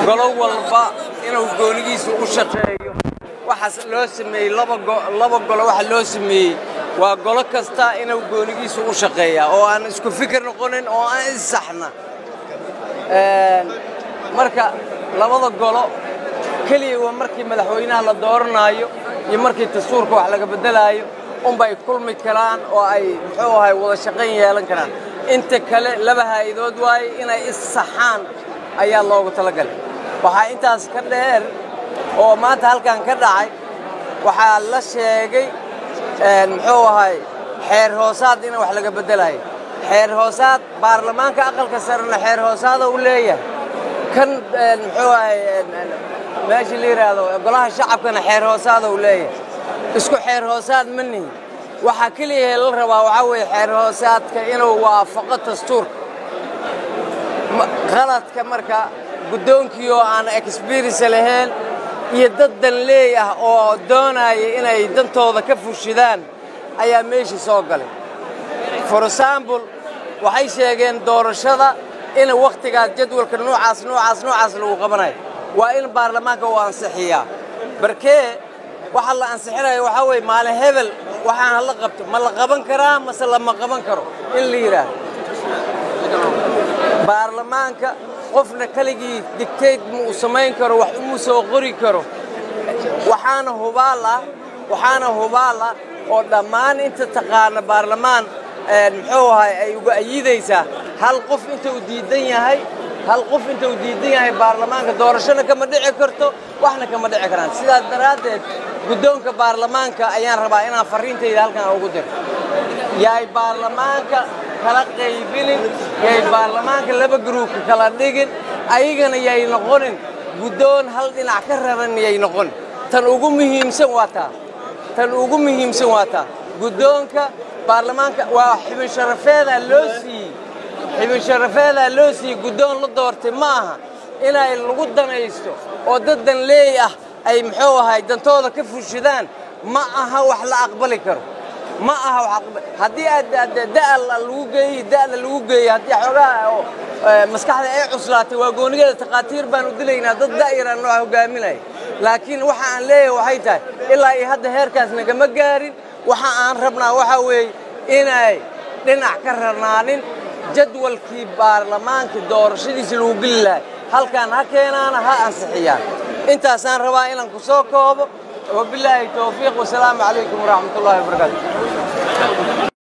golo walba inuu goonigiisa u shaqeeyo waxaas loo sameeyey laba golo waxa loo sameeyey waa golo kasta inuu goonigiisa u shaqeeyaa oo aan isku fikir noqonin oo aan issaxna marka labada golo keliya waa markii madaxweynaha la dooranaayo iyo markii dastuurka wax laga beddelaayo unbay kulmi karaan oo ay muxuu ahay wada shaqayn yeelan karaan inta kale laba haa'idood waaye inay issaxaan ayaa loogu talagalay waxaa intaas ka dheer oo maanta halkan ka dhacay waxaa la sheegay muxuu ahay xeer hoosaad in wax laga beddelayo xeer hoosaad baarlamaanka aqalka sarena xeer hoosaada u leeyahay kan muxuu ahay meesha la yidhaahdo golaha shacabkana xeer hoosaada u leeyahay isku xeer hoosaad ma nihin waxaa keliya la rabaa waxaa weeye xeer hoosaadka inuu waafaqo dastuurka qaladka marka guddoonkii oo aan experience lahayn iyo dad danleey ah oo doonaya inay dantooda ka fushidaan ayaa meeshii soo galay for example waxay sheegeen doorashada in wakhtigaas jadwalka noocaas noocaas noocaas lagu qabanayo waa in baarlamaanka uu ansixiyaa barkee waxa la ansixinayo waxaa weeye maalin hebel waxaan hala qabto ma la qaban karaa mase lama qaban karo in la yidhaahdo baarlamaanka qofna keligii digtayd ma uu samayn karo wax uma soo qori karo waxaana hubaal ah waxaana hubaal ah oo dhammaan inta taqaana baarlamaan muxuu ahay ay uga ayidaysaa hal qof inta uu diidan yahay hal qof inta uu diidan yahay baarlamaanka doorashona kama dhici karto waxna kama dhici karaan sidaas daraaddeed guddoonka baarlamaanka ayaan rabaa inaan farriintayda halkan ugu diro yaay baarlamaanka kala qaybinin yay baarlamaanka laba gruubka kala dhigin ayagana yay noqonin guddoon hal dhinac ka raran yay noqonin tan ugu muhiimsan waa taa tan ugu muhiimsan waa taa guddoonka baarlamaanka waa xibin sharafeedaa loo siiyey xibin sharafeedaa loo siiyey guddoon la doortay ma aha inay lagu danaysto oo dad danleey ah ay muxuu ahay dantooda ka fushidaan ma aha wax la aqbali karo ma aha wax aqbali haddii aad da'a lagu geeyey da'da lagu geeyey haddii xoogaa maskaxda ay cuslaatay waa goonigeeda takhaatiir baan u dilaynaa dad da'yaraan noo hogaaminaya laakiin waxa aan leeyahay waxay tahay ilaa iyo hadda heerkaas nagama gaarin waxa aan rabnaa waxaa weeye inay dhinac ka rarnaanin jadwalkii baarlamaanka doorashadiisa lagu geli lahay halkaan ha keenaana ha ansixiyaan intaasaan rabaa inaan ku soo koobo wabilaahi towfiiq wasalaamu calaykum waraxmat ullahi wabarakaatu